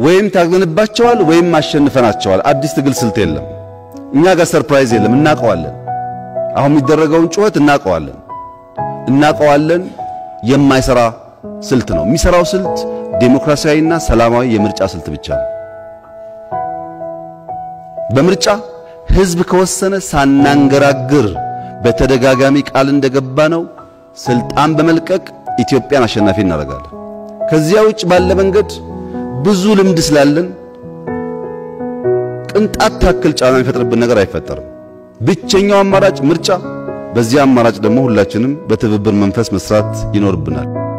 ወይም ታግለንባቸዋል ወይም አሸንፈናቸዋል። አዲስ ትግል ስልት የለም። እኛ ጋር ሰርፕራይዝ የለም። እናቀዋለን። አሁን የሚደረገውን ጩኸት እናቀዋለን እናቀዋለን። የማይሰራ ስልት ነው። የሚሰራው ስልት ዴሞክራሲያዊና ሰላማዊ የምርጫ ስልት ብቻ ነው። በምርጫ ህዝብ ከወሰነ ሳናንገራግር በተደጋጋሚ ቃል እንደገባ ነው ስልጣን በመልቀቅ ኢትዮጵያን አሸናፊ እናደርጋለን። ከዚያ ውጭ ባለ መንገድ ብዙ ልምድ ስላለን ቅንጣት ታክል ጫና የሚፈጥርብን ነገር አይፈጠርም። ብቸኛው አማራጭ ምርጫ። በዚያ አማራጭ ደግሞ ሁላችንም በትብብር መንፈስ መስራት ይኖርብናል።